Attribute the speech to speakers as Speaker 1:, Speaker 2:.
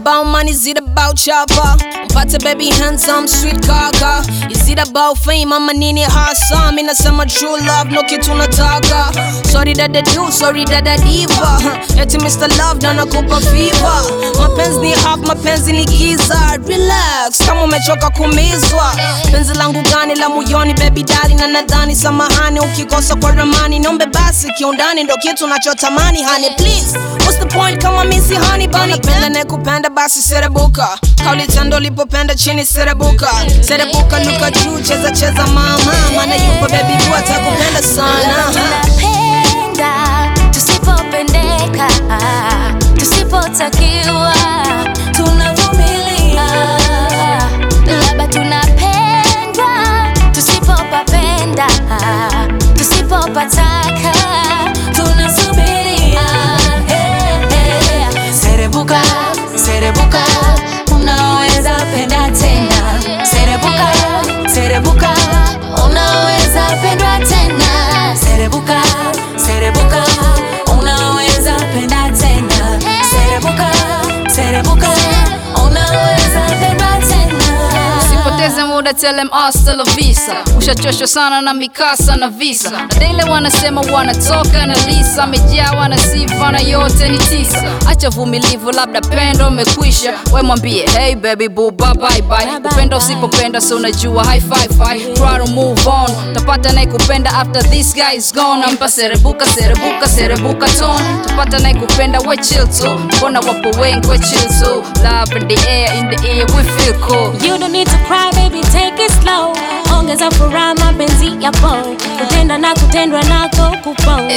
Speaker 1: about money? Is it about chopper? Mpate baby handsome sweet kaka Is it about fame ama nini hasa? Mi nasema true love no kitu nataka Sorry dada do, sorry dada diva Eti Mr. Love na nakupa fever Mapenzi ni half, mapenzi ni giza Relax, kama umechoka kumizwa Penzi langu gani la moyoni baby dali na nadhani samahani ukikosa kwa ramani Niombe basi kiundani ndo kitu nachotamani honey please What's the point kama misi honey bunny Penda ne kupenda basi serebuka Kauli tendo lipopenda chini serebuka Serebuka luka juu cheza cheza mama Mana yupo baby bua atakupenda sana
Speaker 2: tunapenda tusipopendeka tusipotakiwa tunavumilia labda tunapendwa tusipopapenda tusipopataka tunasubiria hey, hey. serebuka serebuka unaweza penda tena serebuka serebuka unaweza pendwa tena serebuka serebuka unaweza penda tena serebuka serebuka unaweza pendwa tena
Speaker 3: Usipoteze muda tell them hasta la visa ushachoshwa sana na mikasa na visa na daily wanasema wanatoka na lisa amejawa na sifa na yote ni tisa acha vumilivu labda pendo umekwisha we mwambie hey baby boo bye bye bye upenda usipopenda so unajua high five five try to move on tapata naye kupenda after this guy is gone ampa serebuka serebuka serebuka tone tapata naye kupenda we chill too mbona wapo wengi we chill too love in the air in the air we feel cool
Speaker 2: You don't need to cry baby, take it slow. Ongeza furaha mapenzi yapo, kutenda na kutendwa nako kupo.